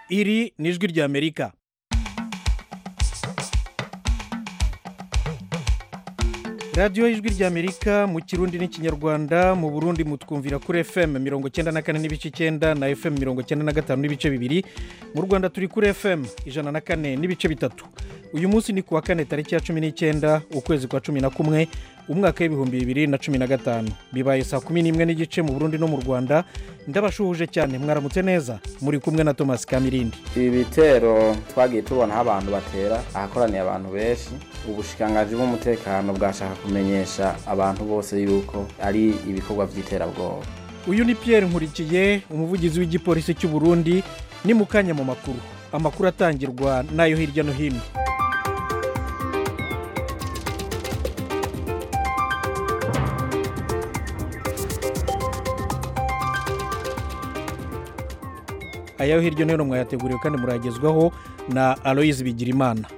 iri ni ijwi ry'amerika radiyo y'ijwi ry'amerika mu kirundi n'ikinyarwanda mu burundi mutwumvira kuri fm mirongo icyenda na kane n'ibice icyenda na fm mirongo icyenda na gatanu n'ibice bibiri mu rwanda turi kuri fm ijana na kane n'ibice bitatu uyu munsi ni ku wa kane tariki ya cumi n'icyenda ukwezi kwa cumi na kumwe umwaka w'ibihumbi bibiri na cumi na gatanu bibaye saa kumi n'imwe n'igice mu burundi no mu rwanda ndabashuhuje cyane mwaramutse neza muri kumwe na thomas kamirindi ibi bitero twagiye tubona aho abantu batera ahakoraniye abantu benshi ubushikangaji bw'umutekano bwashaka kumenyesha abantu bose yuko ari ibikorwa by'iterabwoba uyu ni pierre nkurikiye umuvugizi w'igipolisi cy'u burundi ni mu kanya mu makuru amakuru atangirwa n'ayo hirya no hino ayaho hirya no hino mwayateguriwe kandi muragezwaho na aloyizi bigirimana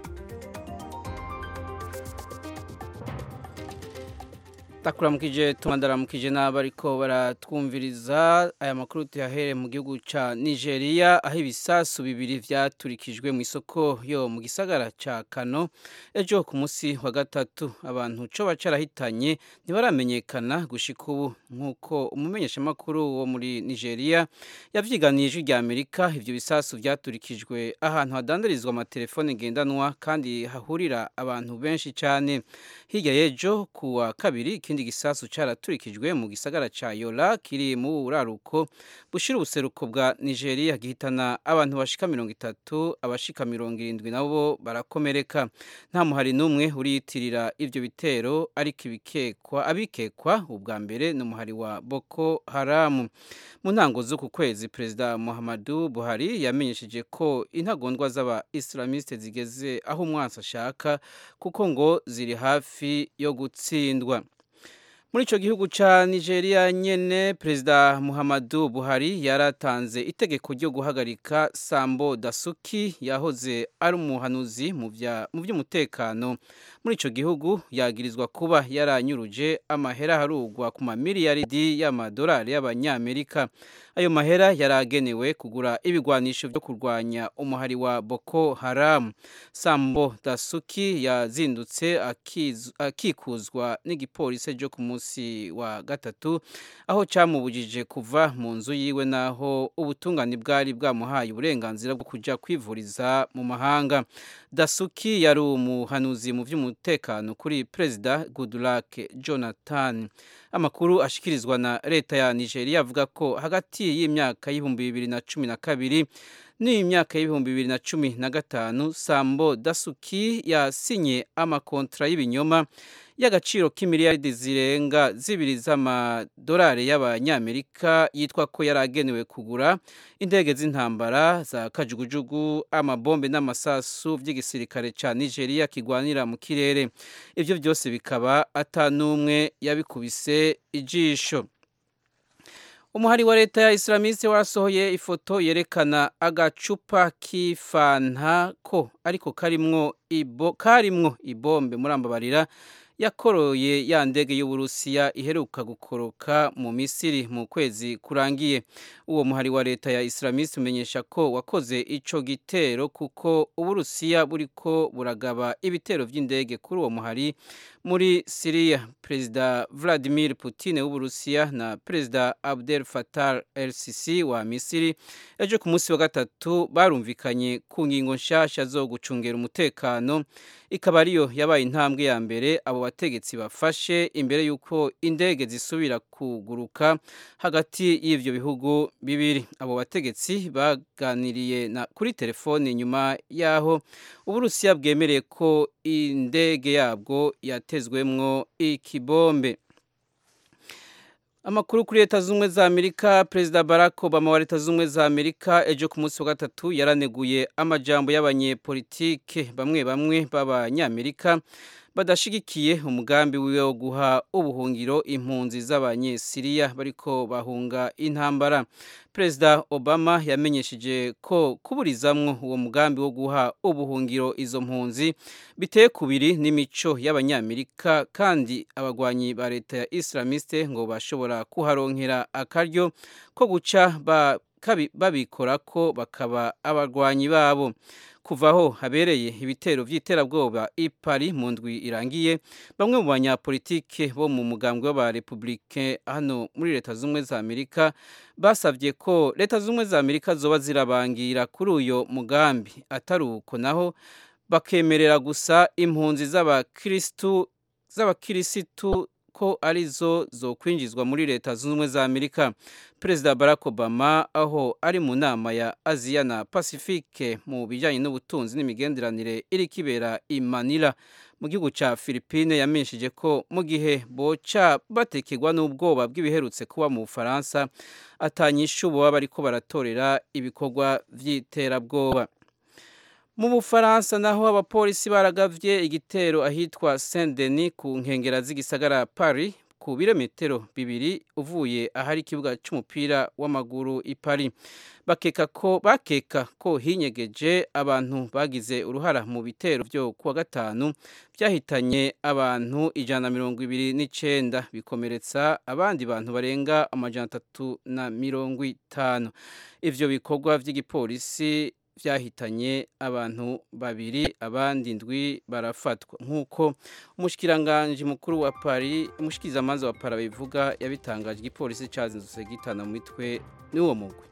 takuramukije tumandaramukije n'abariko baratwumviriza aya makuru tuyahere mu gihugu ca nigeria aho ibisasu bibiri vyaturikijwe mu isoko yo mu gisagara ca kano ejo ku munsi wa gatatu abantu co bacarahitanye ntibaramenyekana gushika ubu nk'uko umumenyeshamakuru wo muri nigeria yavyiganiye ijwi rya amerika ivyo bisasu vyaturikijwe ahantu hadandarizwa amatelefone ngendanwa kandi hahurira abantu benshi cane hirya y'ejo ku wa kabiri ikindi gisasu cyaraturikijwe mu gisagara ca yola kiri mu buraruko bushira ubuseruko bwa nigeria gihitana abantu bashika mirongo itatu abashika mirongo irindwi nabo barakomereka nta muhari n'umwe uriyitirira ivyo bitero ariko ibikekwa abikekwa ubwa mbere ni umuhari wa boko haramu mu ntango z'uku kwezi perezida muhammadu buhari yamenyesheje ko intagondwa z'aba islamiste zigeze aho umwansi ashaka kuko ngo ziri hafi yo gutsindwa muri icyo gihugu cya nigeria nyine perezida muhammadu buhari yaratanze itegeko ryo guhagarika sambo dasuki yahoze ari umuhanuzi mu by'umutekano muri icyo gihugu yagirizwa kuba yaranyuruje amahera harugwa ku mamiliyaridi y'amadolari y'abanyamerika ayo mahera yari agenewe kugura ibigwanisho byo kurwanya umuhari wa boko haramu sambo dasuki yazindutse akikuzwa n'igipolisi cyo ku munsi wa gatatu aho cyamubujije kuva mu nzu yiwe n'aho ubutungane bwari bwamuhaye uburenganzira bwo kujya kwivuriza mu mahanga dasuki yari umuhanuzi mu by'umutekano kuri perezida goodluck jonathan amakuru ashyikirizwa na leta ya nigeria avuga ko hagati y'imyaka y'ibihumbi bibiri na cumi na kabiri n'imyaka y'ibihumbi bibiri na cumi na gatanu sambo dasuki yasinye amakontra y'ibinyoma y'agaciro k'imiliyaridi zirenga zibiri z'amadolari y'abanyamerika yitwa ko yari agenewe kugura indege z'intambara za kajugujugu amabombe n'amasasu by'igisirikare cya nigeria kigwanira mu kirere ibyo byose bikaba atanumwe yabikubise ijisho umuhari wa leta ya islamiste wasohoye ifoto yerekana agacupa k'ifanta ko ariko karimwo ibo karimwo ibombe murambabarira yakoroye ya ndege y'uburusiya iheruka gukoroka mu misiri mu kwezi kurangiye uwo muhari wa leta ya islamiste umenyesha ko wakoze ico gitero kuko uburusiya buriko buragaba ibitero vy'indege kuri uwo muhari muri siriya perezida vladimir putin w'uburusiya na perezida abdel fatar el sisi wa misiri ejo ku munsi wa gatatu barumvikanye ku ngingo nshasha zo gucungera umutekano ikaba ariyo yabaye intambwe ya mbere abo bategetsi bafashe imbere y'uko indege zisubira kuguruka hagati y'ivyo bihugu bibiri abo bategetsi baganiriye na kuri telefone nyuma yaho uburusiya bwemereye ko indege yabwo yatezwemwo ikibombe amakuru kuri leta z'ubumwe za amerika perezida barack obama wa leta z'ubumwe za amerika ejo ku munsi wa gatatu yaraneguye amajambo y'abanyepolitike bamwe bamwe b'abanyamerika badashigikiye umugambi wiwe wo guha ubuhungiro impunzi z'abanyesiriya bariko bahunga intambara perezida obama yamenyesheje ko kuburizamwo uwo mugambi wo guha ubuhungiro izo mpunzi biteye kubiri n'imico y'abanyamerika kandi abagwanyi ba leta ya islamiste ngo bashobora kuharonkera akaryo ko guca ba babikora ko bakaba abarwanyi babo kuva aho habereye ibitero by'iterabwoba i Paris mu ndwi irangiye bamwe mu banyapolitike bo mu mugambwe w'abarepublike hano muri leta z'ubumwe za amerika basabye ko leta z'ubumwe za amerika zoba zirabangira kuri uyo mugambi atari uko naho bakemerera gusa impunzi z'abakirisitu z'abakirisitu ko arizo zo kwinjizwa muri leta zunze ubumwe za amerika perezida barack obama aho ari mu nama ya aziya na pacifique mu bijyanye n'ubutunzi n'imigenderanire iri kibera i manila mu gihugu cya philippine yamenyesheje ko mu gihe boca batekerwa n'ubwoba bw'ibiherutse kuba mu bufaransa atanyishu baba bariko baratorera ibikorwa by'iterabwoba mu bufaransa naho abapolisi baragavye igitero ahitwa saint denis ku nkengera z'igisagara paris ku birometero bibiri uvuye ahari ikibuga cy'umupira w'amaguru i paris bakeka ko bakeka ko hinyegeje abantu bagize uruhara mu bitero byo kuwa gatanu byahitanye abantu ijana na mirongo ibiri n'icenda bikomeretsa abandi bantu barenga amajana atatu na mirongo itanu ivyo bikorwa vy'igipolisi byahitanye abantu babiri abandi ndwi barafatwa nk'uko umushikiranganji mukuru wa Paris umushikirizamanza wa Paris bivuga yabitangaje igipolisi cazindutse gitana mu mitwe n'uwo mugwi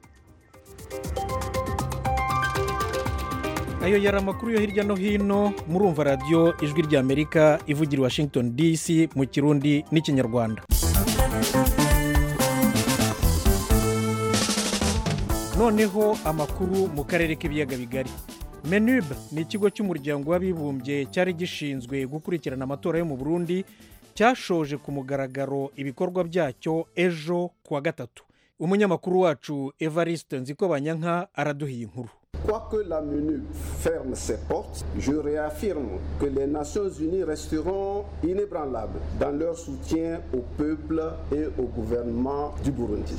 ayo yari amakuru yo hirya no hino murumva radiyo ijwi ry'amerika ivugira i washington dc mu kirundi n'ikinyarwanda noneho amakuru mu karere k'ibiyaga bigari menub ni ikigo cy'umuryango w'abibumbye cyari gishinzwe gukurikirana amatora yo mu burundi cyashoje ku mugaragaro ibikorwa byacyo ejo kuwa gatatu umunyamakuru wacu evariste nzikobanyanka araduhiye inkuru Quoique la MONUC ferme ses portes, je réaffirme que les Nations Unies resteront inébranlables dans leur soutien au peuple et au gouvernement du Burundi.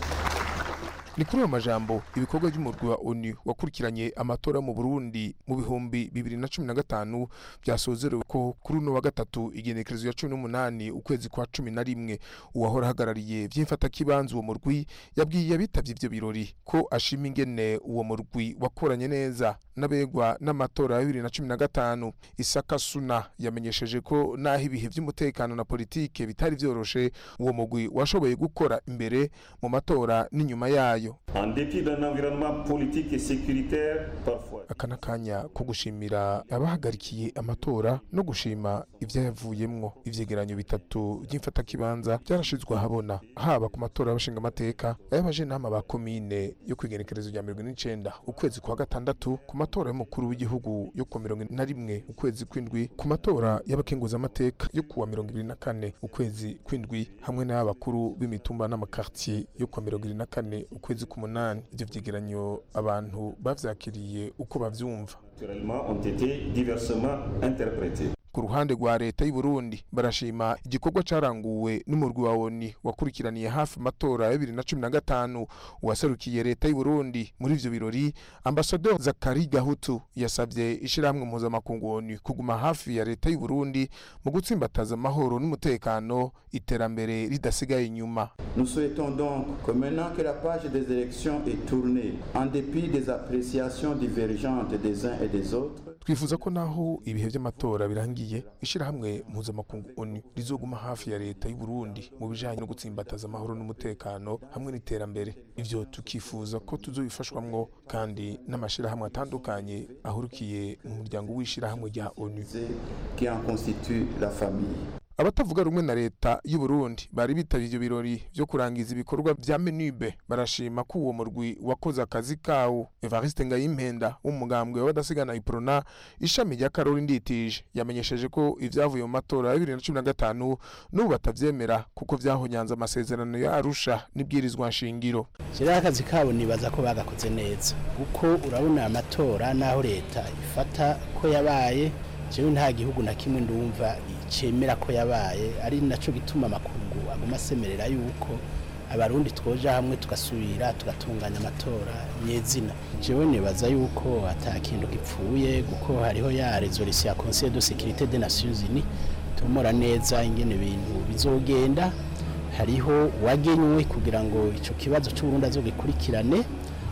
ni kuri ayo majambo ibikorwa by'umurwi wa onu wakurikiranye amatora mu burundi mu bihumbi bibiri na cumi na gatanu byasozerewe ko kuri uno wa gatatu igenekerezo ya cumi n'umunani ukwezi kwa cumi na rimwe uwahora ahagarariye by'imfatakibanza uwo murwi yabwiye abitabye ibyo birori ko ashima ingene uwo murwi wakoranye neza n'abegwa n'amatora ya bibiri na cumi na gatanu isaka suna yamenyesheje ko n'aho ibihe by'umutekano na politike bitari byoroshe uwo murwi washoboye gukora imbere mu matora n'inyuma yayo En dépit d'un environnement politique et sécuritaire parfois. aka ni akanya ko gushimira abahagarikiye amatora no gushima ibyayavuyemwo ivyegeranyo bitatu by'imfatakibanza byarashizwe ahabona haba ku matora y'abashinga amateka ay'abajenama ba komine yo kwigenekerezo rya mirongo ine n'icenda ukwezi kwa gatandatu ku matora y'umukuru w'igihugu yo kuwa mirongo ine na rimwe ukwezi kw'indwi ku matora y'abakenguzamateka yo kuwa mirongo ibiri na kane ukwezi kw'indwi hamwe n'ay'abakuru b'imitumba n'amakartier yo kuwa mirongo ibiri na kane ukwezi k'umunani ivyo vyegeranyo abantu bavyakiriye uko bavyumva Naturellement, ont été diversement interprétés. ku ruhande rwa leta y'u Burundi barashima igikorwa caranguwe n'umurwi wa ONU wakurikiraniye hafi amatora ya bibiri na cumi na gatanu uwaserukiye leta y'u Burundi muri ivyo birori ambasador Zakari Gahutu yasavye ishirahamwe mpuzamakungu ONU kuguma hafi ya leta y'u Burundi mu gutsimbataza amahoro n'umutekano iterambere ridasigaye inyuma Nous souhaitons donc que maintenant que la page des élections est tournée, en dépit des appréciations divergentes des uns et des autres, twifuza ko naho ibihe by'amatora birangiye ishirahamwe mpuzamakungu ONU rizoguma hafi ya leta y'u Burundi mu bijanye no gutsimbataza amahoro n'umutekano hamwe n'iterambere ivyo tukifuza ko tuzobifashwamwo kandi n'amashirahamwe atandukanye ahurukiye mu muryango w'ishirahamwe rya ONU c'est qui en constitue la famille. abatavuga rumwe na leta y'u Burundi bari bitavye ivyo birori vyo kurangiza ibikorwa vya menube barashima ko uwo murwi wakoze akazi kawo Evariste Ngayimpenda w'umugambwe w'abadasigana iprona ishami rya Karori Nditije yamenyesheje ko ivyavuye mu matora ya 2015 n'ubu batavyemera kuko vyahonyanze amasezerano ya Arusha n'ibwirizwa nshingiro kiriya akazi kabo nibaza ko bagakoze neza kuko urabona aya matora n'aho leta ifata ko yabaye jewe nta gihugu na kimwe ndumva cemera ko yabaye ari naco gituma amakungu aguma asemerera yuko abarundi twoja hamwe tugasubira tugatunganya amatora nyezina jewe nibaza yuko ata kintu gipfuye kuko hariho ya resolution ya conseil de sécurité des nations unies tumura neza ingene ibintu bizogenda hariho uwagenywe kugira ngo ico kibazo c'uburundi azogikurikirane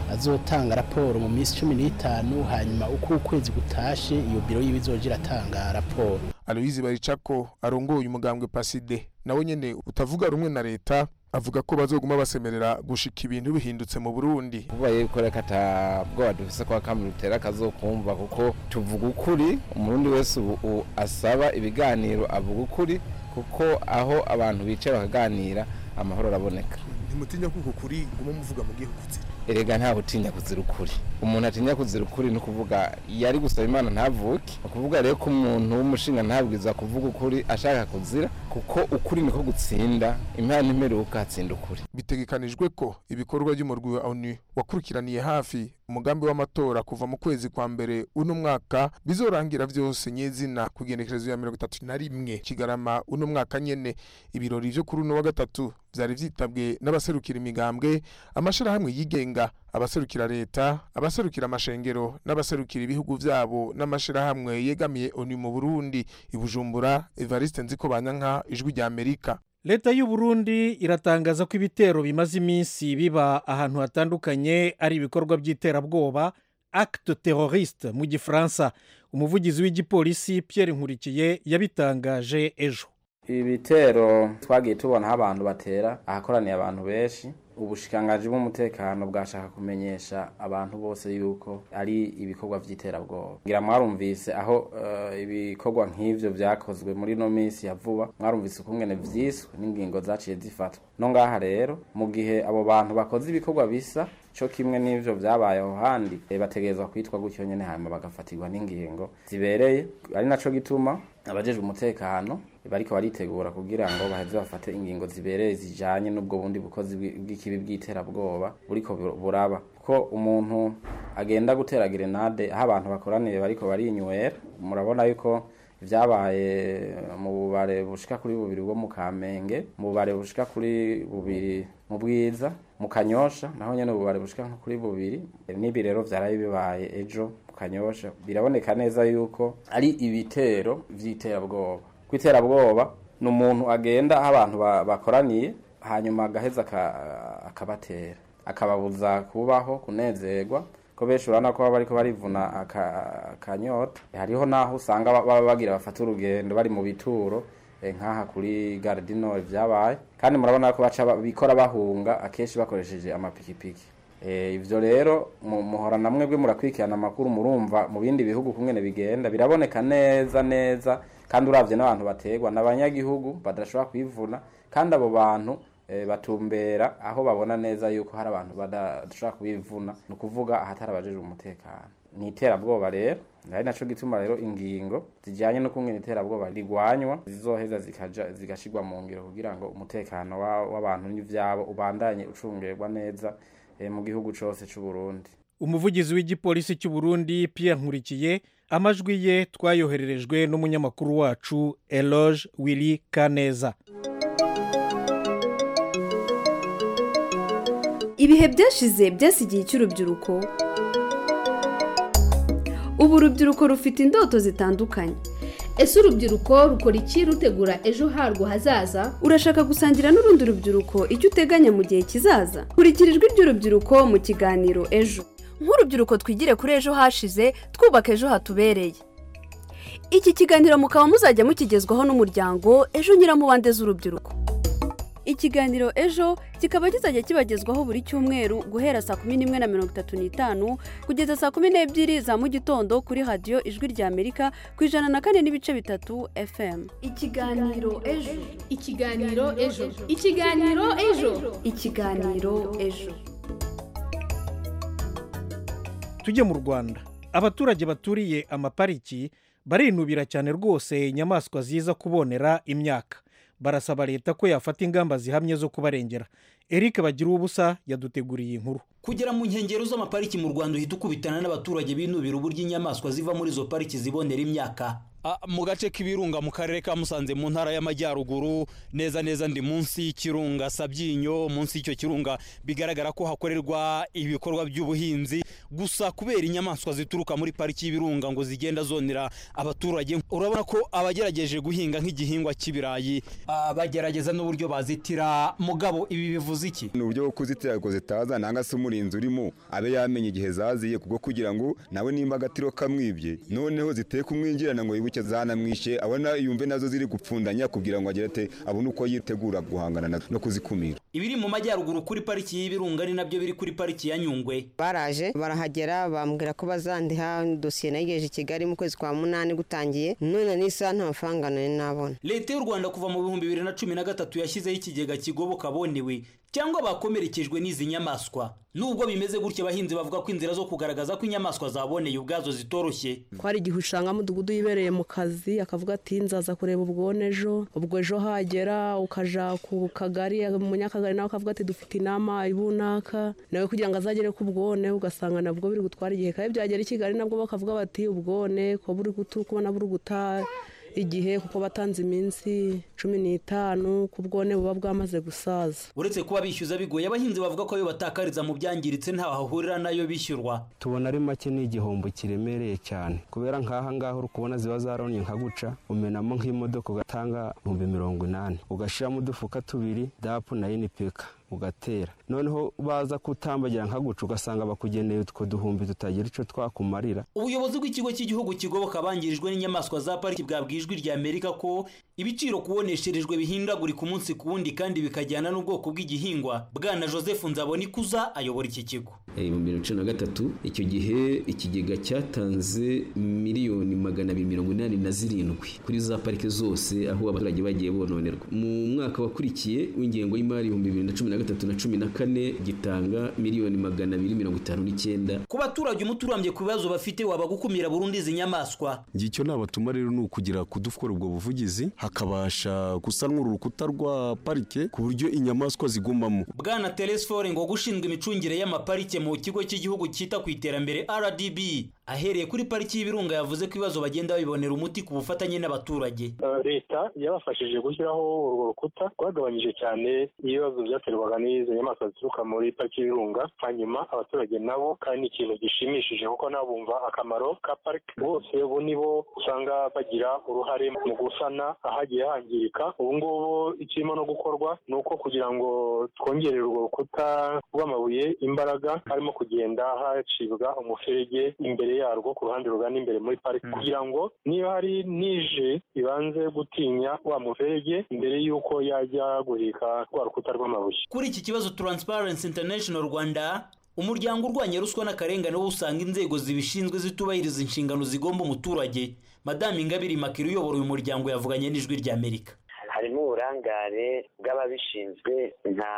azotanga raporo mu minsi cumi n'itanu hanyuma uko ukwezi gutashe iyo biro yiwe izoja iratanga raporo aloyizi baricako arongoye umugambwe paside nawe nyene utavuga rumwe na leta avuga ko bazoguma basemerera gushika ibintu bihindutse mu burundi kuba yuko reka atabwoba dufise kwa kamwe rutera akazokumva kuko tuvuga ukuri umurundi wese ubu asaba ibiganiro avuga ukuri kuko aho abantu bicaye bakaganira amahoro araboneka ntimutinya kuko kuri guma muvuga mu gihugu erega ntawe utinya kuzira ukuri umuntu atinya kuzira ukuri ni ukuvuga yari gusaba imana ntavuke ni ukuvuga rero ko umuntu w'umushinga ntabwiza kuvuga ukuri ashaka kuzira kuko ukuri niko gutsinda impano imperuka hatsinda ukuri bitegekanijwe ko ibikorwa by'umurwi wa onu wakurikiraniye hafi umugambi w'amatora kuva mu kwezi kwa mbere uno mwaka bizorangira byose nyezina ku igenekerezo ya mirongo itatu na rimwe kigarama uno mwaka nyene ibirori vyo kuri uno wa gatatu vyari vyitabwe n'abaserukira imigambwe amashirahamwe yigenga abaserukira leta abaserukira amashengero n'abaserukira ibihugu vyabo n'amashirahamwe yegamiye onu mu burundi ibujumbura evariste nziko banyanka ijwi rya amerika leta y'u Burundi iratangaza ko ibitero bimaze iminsi biba ahantu hatandukanye ari ibikorwa by'iterabwoba acte terroriste mu gifaransa umuvugizi w'igipolisi Pierre nkurikiye yabitangaje ejo ibitero twagiye tubonaho abantu batera ahakoraniye abantu benshi ubushikangaji bw'umutekano bwashaka kumenyesha abantu bose yuko ari ibikorwa by'iterabwoba ngira mwarumvise aho ibikorwa nk'ivyo vyakozwe muri no minsi ya vuba mwarumvise ukungene vyiswe n'ingingo zaciye zifatwa no ngaha rero mu gihe abo bantu bakoze ibikorwa bisa co kimwe n'ivyo vyabaye aho handi bategerezwa kwitwa gutyo nyene hanyuma bagafatirwa n'ingingo zibereye ari naco gituma abajejwe umutekano bariko baritegura kugira ngo baheze bafate ingingo zibereye zijanye n'ubwo bundi bukozi bw'ikibi bw'iterabwoba buriko buraba ko umuntu agenda gutera grenade aho abantu bakoraniye bariko barinywera murabona yuko vyabaye mu bubare bushika kuri bubiri bwo mu Kamenge mu bubare bushika kuri bubiri mu bwiza mu Kanyosha naho nyene ububare bushika nko kuri bubiri n'ibi rero vyaraye bibaye ejo mu Kanyosha biraboneka neza yuko ari ibitero vy'iterabwoba kw'iterabwoba ni umuntu agenda aho abantu bakoraniye hanyuma agaheza akabatera akababuza kubaho kunezerwa ko benshi urabona ko baba bariko barivuna akanyota hariho n'aho usanga baba bagira bafata urugendo bari mu bituro nk'aha kuri gardino vyabaye kandi murabona ko baca bikora bahunga akenshi bakoresheje amapikipiki ivyo rero muhora na mwebwe murakurikirana amakuru murumva mu bindi bihugu kungene bigenda biraboneka neza neza kandi uravye n'abantu bategwa n'abanyagihugu badashobora kwivuna kandi abo bantu batumbera aho babona neza yuko hari abantu badashobora kubivuna ni ukuvuga ahatari abajejwe umutekano ni iterabwoba rero ari naco gituma rero ingingo zijanye no kungena iterabwoba rigwanywa zizoheza zikaja zigashirwa mu ngiro kugira ngo umutekano w'abantu n'ivyabo ubandanye ucungerwa neza mu gihugu cose c'u Burundi umuvugizi w'igipolisi cy'u Burundi Pierre Nkurikiye amajwi ye twayohererejwe n'umunyamakuru wacu Eloge Willy Kaneza ibihe byashize byasigiye cy'urubyiruko ubu urubyiruko rufite indoto zitandukanye ese urubyiruko rukora iki rutegura ejo harwo hazaza urashaka gusangira n'urundi rubyiruko icyo uteganya mu gihe kizaza kurikira ijwi ry'urubyiruko mu kiganiro ejo nk'urubyiruko twigire kuri ejo hashize twubaka ejo hatubereye iki kiganiro mukaba muzajya mukigezwaho n'umuryango ejo nyiramubande z'urubyiruko ikiganiro ejo kikaba kizajya kibagezwaho buri cyumweru guhera saa kumi n'imwe na mirongo itatu n'itanu kugeza saa kumi n'ebyiri za mu gitondo kuri radiyo ijwi rya amerika ku ijana na kane n'ibice bitatu fm ikiganiro ejo ikiganiro ejo ikiganiro ejo ikiganiro ejo tujye mu rwanda abaturage baturiye amapariki barinubira cyane rwose inyamaswa ziza kubonera imyaka barasaba leta ko yafata ingamba zihamye zo kubarengera eric bagira ubusa yaduteguriye inkuru kugera mu nkengero z'amapariki mu rwanda uhita ukubitana n'abaturage binubira uburyo inyamaswa ziva muri izo pariki zibonera imyaka mu gace k'ibirunga mu karere ka musanze mu ntara y'amajyaruguru neza neza ndi munsi y'ikirunga sabyinyo munsi y'icyo kirunga bigaragara ko hakorerwa ibikorwa by'ubuhinzi gusa kubera inyamaswa zituruka muri pariki y'ibirunga ngo zigenda zonera abaturage urabona ko abagerageje guhinga nk'igihingwa cy'ibirayi bagerageza n'uburyo bazitira mugabo ibi bivuze iki ni uburyo bwo kuzitira ngo zitaza nanga se umurinzi urimo abe yamenye igihe zaziye kubwo kugira ngo nawe nimba agatiro kamwibye noneho ziteye kumwinjirana ngo yibuke zanamwishe abona yumve nazo ziri gupfundanya kugira ngo agere ate abone uko yitegura guhangana no kuzikumira ibiri mu majyaruguru kuri pariki y'ibirunga ni nabyo biri kuri pariki ya nyungwe baraje barahagera bambwira ko bazandiha dosiye nayigejeje i kigali mu kwezi kwa munani gutangiye none n'isaha nta mafaranga nari nabona leta y'u rwanda kuva mu bihumbi bibiri na cumi na gatatu yashyizeho ikigega kigoboka abonewe cyangwa bakomerekejwe n'izi nyamaswa nubwo bimeze gutya abahinzi bavuga ko inzira zo kugaragaza ko inyamaswa zaboneye ubwazo zitoroshye ko hari igihe usanga mudugudu yibereye mu kazi akavuga ati nzaza kureba ubwone ejo ubwo ejo hagera ukaja ku kagari umunyakagari nawe akavuga ati dufite inama ibunaka nawe kugira ngo azagere ku bwone ugasanga nabwo biri gutwara igihe kandi byagera i kigali nabwo bakavuga bati ubwone ko buri kubona buri guta igihe kuko batanze iminsi cumi n'itanu ku bwone buba bwamaze gusaza uretse kuba bishyuza bigoye abahinzi bavuga ko ayo batakariza mu byangiritse ntaho hahurira nayo bishyurwa tubona ari make ni igihombo kiremereye cyane kubera nk'aha ngaha uri kubona ziba zaronye nka guca umenamo nk'imodoka ugatanga ibihumbi mirongo inani ugashyiramo udufuka tubiri dapu na inipeka ugatera noneho baza kutambagira nka guca ugasanga bakugeneye utwo duhumbi tutagira icyo twakumarira ubuyobozi bw'ikigo cy'igihugu kigoboka abangirijwe n'inyamaswa za pariki bwabwiye ijwi rya amerika ko ibiciro kubonesherejwe bihindagurika umunsi ku wundi kandi bikajyana n'ubwoko bw'igihingwa bwana joseph nzabonikuza ayobora iki kigo mu bibiri na cumi na gatatu icyo gihe ikigega cyatanze miliyoni magana abiri mirongo inani na zirindwi kuri za pariki zose aho abaturage bagiye bononerwa mu mwaka wakurikiye w'ingengo y'imari ibihumbi bibiri na cumi na gatatu na cumi na kane gitanga miliyoni magana abiri mirongo itanu n'icyenda ku baturage umuti urambye ku bibazo bafite waba gukumira burundu izi nyamaswa icyo nabatuma rero ni ukugira kudukora ubwo buvugizi hakabasha gusanwa urukuta rwa parike ku buryo inyamaswa zigumamo bwana telesifore ngo gushinzwe imicungire y'amaparike mu kigo cy'igihugu cyita ku iterambere rdb ahereye kuri pariki y'ibirunga yavuze ko ibibazo bagenda babibonera umuti ku bufatanye n'abaturage leta yabafashije gushyiraho urwo rukuta rwagabanyije cyane ibibazo byaterwaga n'izo nyamaswa zituruka muri pariki y'ibirunga hanyuma abaturage nabo kandi ni ikintu gishimishije kuko nabo bumva akamaro ka pariki bose ubu nibo usanga bagira uruhare mu gusana ahagiye hangirika ubu ngubu ikirimo no gukorwa ni uko kugira ngo twongerere urwo rukuta rw'amabuye imbaraga harimo kugenda hacibwa umuferege imbere yarwo ku ruhande rugana imbere muri pariki kugira ngo niba hari nije ibanze gutinya wa muferege mbere y'uko yajya guhika rwa rukuta rw'amabuye kuri iki kibazo Transparency International Rwanda umuryango urwanya ruswa n'akarengane wo usanga inzego zibishinzwe zitubahiriza inshingano zigomba umuturage madame ingabire makiri uyobora uyu muryango yavuganye n'ijwi ry'amerika harimo uburangare bw'ababishinzwe nka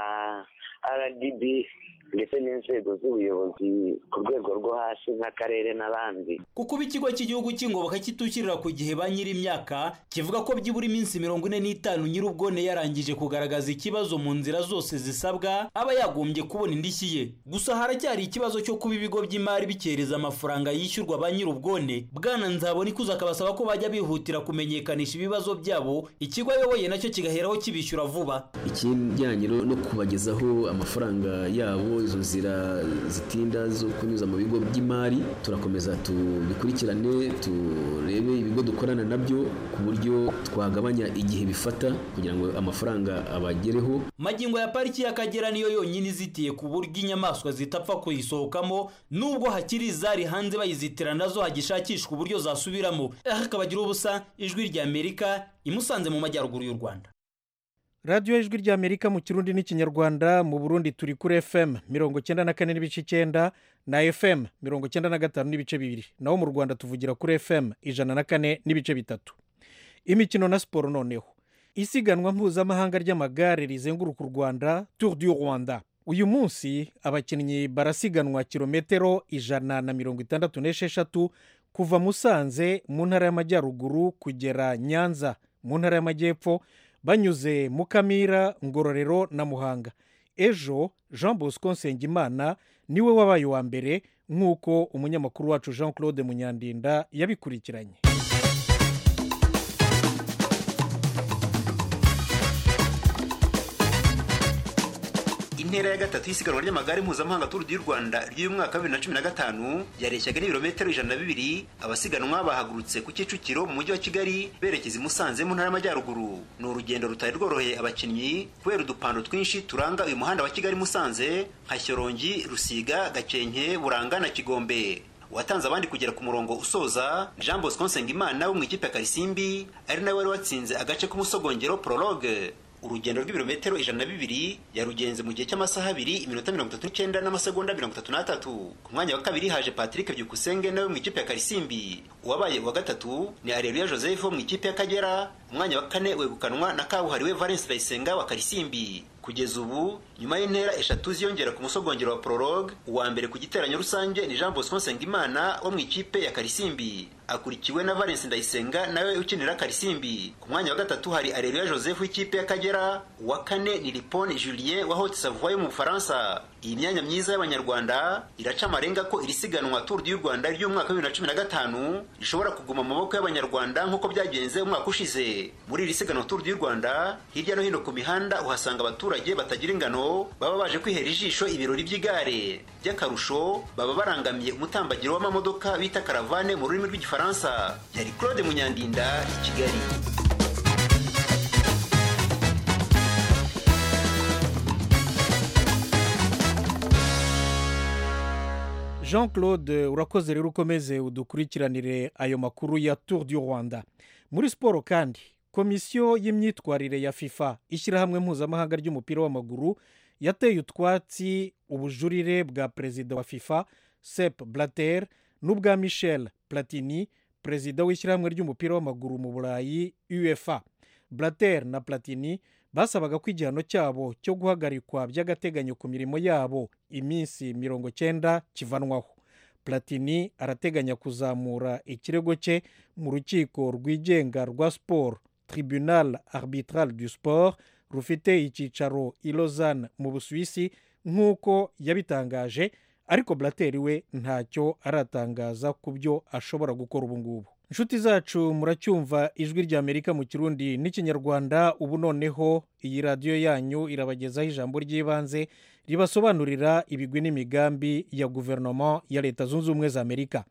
rdb ndetse n'inzego z'ubuyobozi ku rwego rwo hasi nk'akarere n'abandi kuko ikigo cy'igihugu cy'ingoboka kitushyirira ku gihe ba nyir'imyaka kivuga ko byibura iminsi mirongo ine n'itanu nyir'ubwone yarangije kugaragaza ikibazo mu nzira zose zisabwa aba yagombye kubona indishyi ye gusa haracyari ikibazo cyo kuba ibigo by'imari bikereza amafaranga yishyurwa ba nyir'ubwone bwana nzabona ikuza akabasaba ko bajya bihutira kumenyekanisha ibibazo byabo ikigo ayoboye nacyo kigaheraho kibishyura vuba ikijyanye no kubagezaho amafaranga yabo izo nzira zitinda zo kunyuza mu bigo by'imari turakomeza tubikurikirane turebe ibigo dukorana nabyo ku buryo twagabanya igihe bifata kugira ngo amafaranga abagereho magingo ya pariki y'akagera niyo yonyine izitiye ku buryo inyamaswa zitapfa kuyisohokamo nubwo hakiri izari hanze bayizitira nazo hagishakishwa uburyo zasubiramo hakabagira ubusa ijwi rya amerika imusanze mu majyaruguru y'u rwanda radiyo ijwi ry'amerika mu kirundi n'ikinyarwanda mu burundi turi kuri fm mirongo icyenda na kane n'ibice icyenda na fm mirongo icyenda na gatanu n'ibice bibiri naho mu rwanda tuvugira kuri fm ijana na kane n'ibice bitatu imikino na siporo noneho isiganwa mpuzamahanga ry'amagare rizenguruka u rwanda tour du rwanda uyu munsi abakinnyi barasiganwa kilometero ijana na mirongo itandatu n'esheshatu kuva musanze mu ntara y'amajyaruguru kugera nyanza mu ntara y'amajyepfo banyuze mukamira ngororero na muhanga ejo jean bosco nsengimana niwe wabaye uwa mbere nk'uko umunyamakuru wacu jean claude munyandinda yabikurikiranye intera ya gatatu y'isiganwa ry'amagare mpuzamahanga turu du rwanda ry'uyu mwaka wa bibiri na cumi na gatanu yareshyaga n'ibirometero ijana na bibiri abasiganwa bahagurutse ku kicukiro mu mujyi wa kigali berekeza i musanze mu ntara y'amajyaruguru ni urugendo rutari rworoheye abakinnyi kubera udupando twinshi turanga uyu muhanda wa kigali musanze nka shyorongi rusiga gakenke buranga na kigombe watanze abandi kugera ku murongo usoza jean bosco nsengimana wo mu ikipe ya karisimbi ari nawe wari watsinze agace k'umusogongero prologue urugendo rw'ibirometero ijana na bibiri yarugenze mu gihe cy'amasaha abiri iminota mirongo itatu n'icyenda n'amasegonda mirongo itatu n'atatu ku mwanya wa kabiri haje patrick byukusenge nawe mu ikipe ya karisimbi uwabaye uwa gatatu ni areruya joseph wo mu ikipe y'akagera umwanya wa kane wegukanwa na kabuhariwe valence ndayisenga wa karisimbi kugeza ubu nyuma y'intera eshatu ziyongera ku musogongero wa prologue uwa mbere ku giteranyo rusange ni jean bosco nsengimana wo mu ikipe ya karisimbi akurikiwe na valence ndayisenga nawe ukinira karisimbi ku mwanya wa gatatu hari areruya joseph w'ikipe y'akagera uwa kane ni lipone julien wa haute savoie yo mu bufaransa iyi myanya myiza y'abanyarwanda iraca amarenga ko iri siganwa tour du rwanda ry'umwaka wa bibiri na cumi na gatanu rishobora kuguma mu maboko y'abanyarwanda nk'uko byagenze umwaka ushize muri iri siganwa tour du rwanda hirya no hino ku mihanda uhasanga abaturage batagira ingano baba baje kwihera ijisho ibirori by'igare by'akarusho baba barangamiye umutambagiro w'amamodoka bita karavane mu rurimi rw'igifaransa yari claude munyandinda i kigali jean claude urakoze rero ukomeze udukurikiranire ayo makuru ya tour du rwanda muri siporo kandi komisiyo y'imyitwarire ya fifa ishyirahamwe mpuzamahanga ry'umupira w'amaguru yateye utwatsi ubujurire bwa perezida wa fifa sep blatter n'ubwa michel platini perezida w'ishyirahamwe ry'umupira w'amaguru mu burayi uefa blatter na platini basabaga ko igihano cyabo cyo guhagarikwa by'agateganyo ku mirimo yabo iminsi mirongo cyenda kivanwaho platini arateganya kuzamura ikirego cye mu rukiko rwigenga rwa siporo tribunal arbitral du sport rufite icyicaro i lausanne mu busuwisi nk'uko yabitangaje ariko blateri we ntacyo aratangaza ku byo ashobora gukora ubu ngubu inshuti zacu muracyumva ijwi ry'amerika mu kirundi n'ikinyarwanda ubu noneho iyi radiyo yanyu irabagezaho ijambo ry'ibanze ribasobanurira ibigwi n'imigambi ya guverinoma ya leta zunze ubumwe za amerika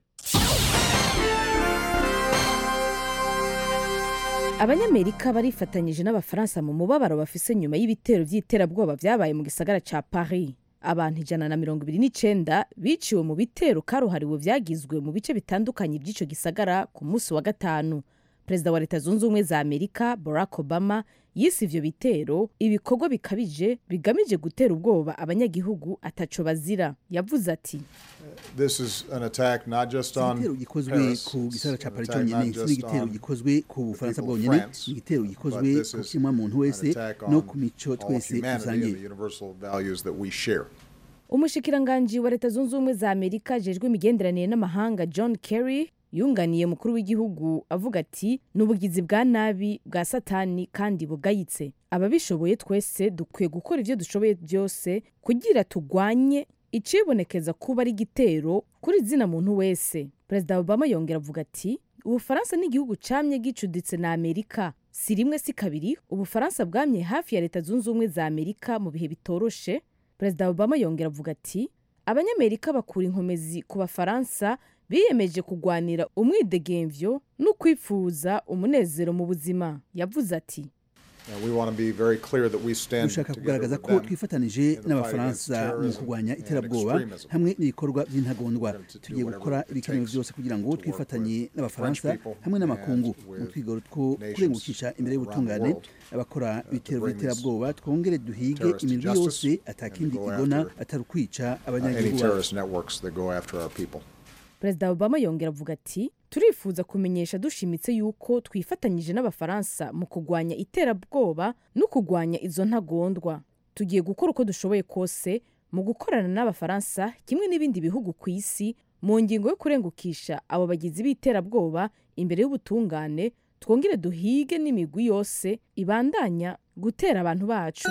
abanyamerika barifatanyije n'abafaransa mu mubabaro bafise nyuma y'ibitero by'iterabwoba byabaye mu gisagara cya paris abantu ijana na mirongo ibiri n'icyenda biciwe mu bitero karuhariwe byagizwe mu bice bitandukanye by'icyo gisagara ku munsi wa gatanu perezida wa leta zunze ubumwe za amerika barack obama yise ivyo bitero ibikorwa bikabije bigamije gutera ubwoba abanyagihugu ataco bazira yavuze ati This is an attack not just on igitero gikozwe Paris, ku gisagara ca an Paris attack cyonyine not not si just igitero on gikozwe ku Bufaransa people of bwonyene France, ni igitero but gikozwe this ku is kimwa muntu wese an attack no on ku mico all twese humanity and dusangiye the universal values that we share. umushikiranganji wa leta zunze ubumwe za amerika ajejwe imigenderanire n'amahanga john kerry yunganiye mukuru w'igihugu avuga ati ni ubugizi bwa nabi bwa satani kandi bugayitse ababishoboye twese dukwiye gukora ibyo dushoboye byose kugira tugwanye icibonekeza kuba ari igitero kuri zina muntu wese perezida obama yongera avuga ati ubufaransa ni igihugu camye gicuditse na amerika si rimwe si kabiri ubufaransa bwamye hafi ya leta zunze ubumwe za amerika mu bihe bitoroshe perezida obama yongera avuga ati abanyamerika bakura inkomezi ku bafaransa biyemeje kugwanira umwidegemvyo no kwifuza umunezero mu buzima yavuze ati Uh, we want to be very clear that we stand dushaka together kugaragaza with ko them twifatanije in the fight against n'abafaransa mu terrorism kurwanya and iterabwoba extremism. hamwe n'ibikorwa by'intagondwa to tugiye do gukora whatever it ibikenewe takes byose kugira ngo to work twifatanye with n'abafaransa French people hamwe n'amakungu and mu with twigoro two nations kurengucisha imbere around the y'ubutungane world, abakora ibitero bring these by'iterabwoba twongere duhige terrorists to imirwi justice yose atakindi and go igona after, atari ukwica uh, any abanyagihugu bacu terrorist networks that go after our people. perezida obama yongera avuga ati turifuza kumenyesha dushimitse yuko twifatanyije n'abafaransa mu kurwanya iterabwoba no kurwanya izo ntagondwa tugiye gukora uko dushoboye kose mu gukorana n'abafaransa kimwe n'ibindi bihugu ku isi mu ngingo yo kurengukisha abo bagizi b'iterabwoba imbere y'ubutungane twongere duhige n'imigwi yose ibandanya gutera abantu bacu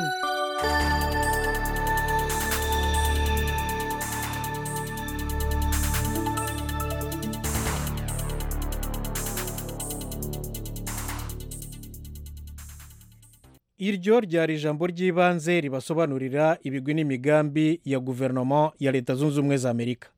iryo ryari ijambo ry'ibanze ribasobanurira ibigwi n'imigambi ya guverinoma ya leta zunze ubumwe za amerika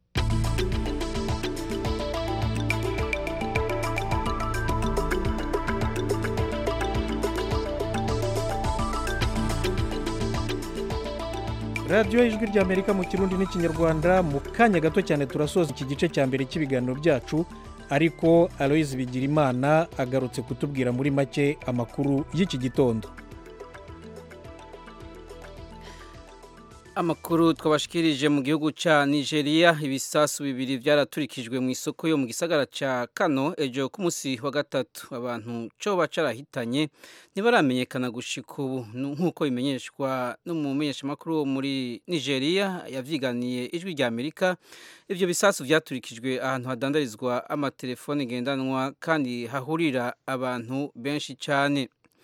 radiyo y'ijwi ry'amerika mu kirundi n'ikinyarwanda mu kanya gato cyane turasoza iki gice cya mbere cy'ibiganiro byacu ariko aloyizi bigirimana agarutse kutubwira muri make amakuru y'iki gitondo amakuru twabashikirije mu gihugu cya nigeria ibisasu bibiri byaraturikijwe mu isoko yo mu gisagara cya kano ejo ku munsi wa gatatu abantu cyo bacarahitanye ntibaramenyekana gushika ubu nk'uko bimenyeshwa n'umumenyeshamakuru wo muri nigeria yavyiganiye ijwi rya amerika ibyo bisasu byaturikijwe ahantu hadandarizwa amatelefone ngendanwa kandi hahurira abantu benshi cyane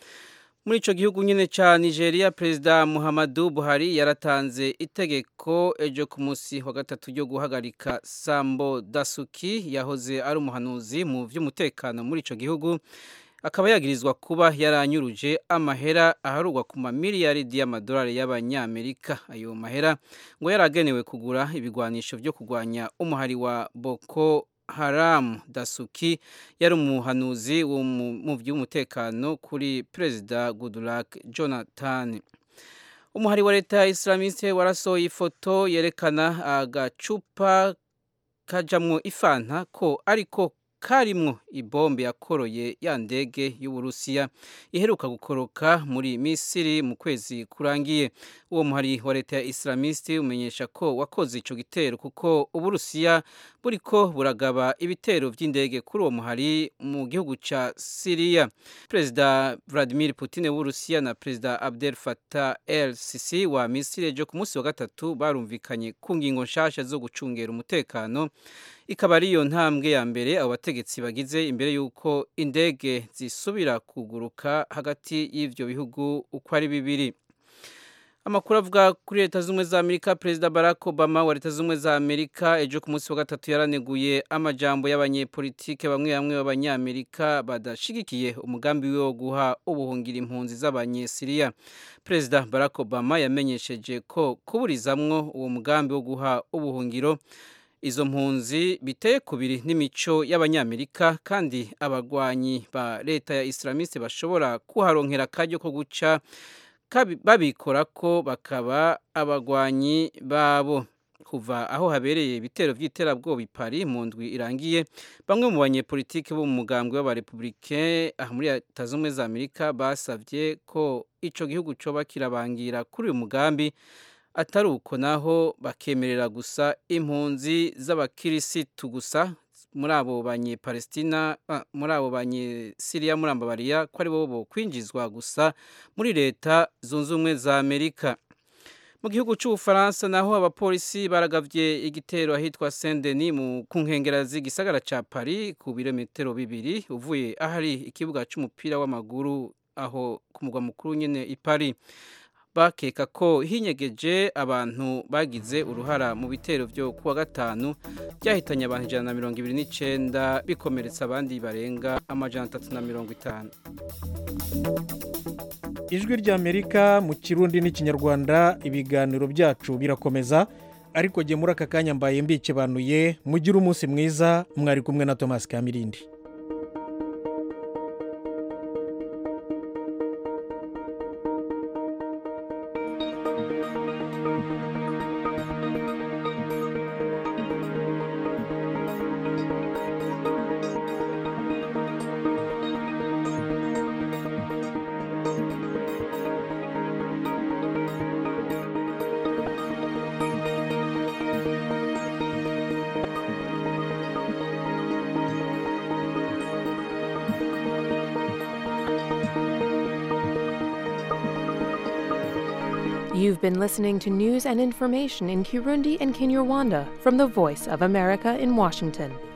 muri icyo gihugu nyine cya nigeria perezida muhammadu buhari yaratanze itegeko ejo ku munsi wa gatatu ryo guhagarika sambo dasuki yahoze ari umuhanuzi mu by'umutekano muri icyo gihugu akaba yagirizwa kuba yaranyuruje amahera aharugwa ku mamiliyaridi y'amadolari y'abanyamerika ayo mahera ngo yaragenewe kugura ibigwanisho byo kurwanya umuhari wa boko haramu dasuki yari umuhanuzi mu by'umutekano kuri perezida goodluck jonathan umuhari wa leta ya islamiste warasohoye ifoto yerekana agacupa kajamwo ifanta ko ariko karimwo ibombe yakoroye ya ndege y'uburusiya iheruka gukoroka muri misiri mu kwezi kurangiye uwo muhari wa leta ya islamiste umenyesha ko wakoze ico gitero kuko uburusiya buriko buragaba ibitero vy'indege kuri uwo muhari mu gihugu ca siriya perezida vladimir putin w'uburusiya na perezida abdel fatah el sisi wa misiri ejo ku munsi wa gatatu barumvikanye ku ngingo nshasha zo gucungera umutekano ikaba ariyo ntambwe ya mbere abo bategetsi bagize imbere y'uko indege zisubira kuguruka hagati y'ivyo bihugu uko ari bibiri amakuru avuga kuri leta z'ubumwe za amerika perezida barack obama wa leta z'ubumwe za amerika ejo ku munsi wa gatatu yaraneguye amajambo y'abanyepolitike bamwe bamwe b'abanyamerika badashigikiye umugambi we wo guha ubuhungira impunzi z'abanyesiriya perezida barack obama yamenyesheje ko kuburizamwo uwo mugambi wo guha ubuhungiro izo mpunzi biteye kubiri n'imico y'abanyamerika kandi abagwanyi ba leta ya islamiste bashobora kuharonkera akaryo ko guca babikora ko bakaba abagwanyi babo kuva aho habereye ibitero by'iterabwoba i Paris mu ndwi irangiye bamwe mu banyepolitiki bo mu mugambwe w'abarepublike aha muri leta z'ubumwe za amerika basabye ko ico gihugu coba kirabangira kuri uyu mugambi atari uko naho bakemerera gusa impunzi z'abakirisitu gusa muri abo banyepalestina muri abo banyesiriya muri ambabariya ko ari bo bo kwinjizwa gusa muri leta zunze ubumwe za amerika mu gihugu cy'ubufaransa naho abapolisi baragavye igitero ahitwa saint denis ku nkengera z'igisagara ca paris ku birometero bibiri uvuye ahari ikibuga c'umupira w'amaguru aho ku mugwa mukuru nyene i paris bakeka ko hinyegeje abantu bagize uruhara mu bitero byo kuwa gatanu byahitanye abantu ijana na mirongo ibiri n'icyenda bikomeretsa abandi barenga amajana atatu na mirongo itanu ijwi ry'amerika mu kirundi n'ikinyarwanda ibiganiro byacu birakomeza ariko jye muri aka kanya mbaye mbikebanuye mugire umunsi mwiza mwari kumwe na thomas kamirindi You've been listening to news and information in Kirundi and Kinyarwanda from the Voice of America in Washington.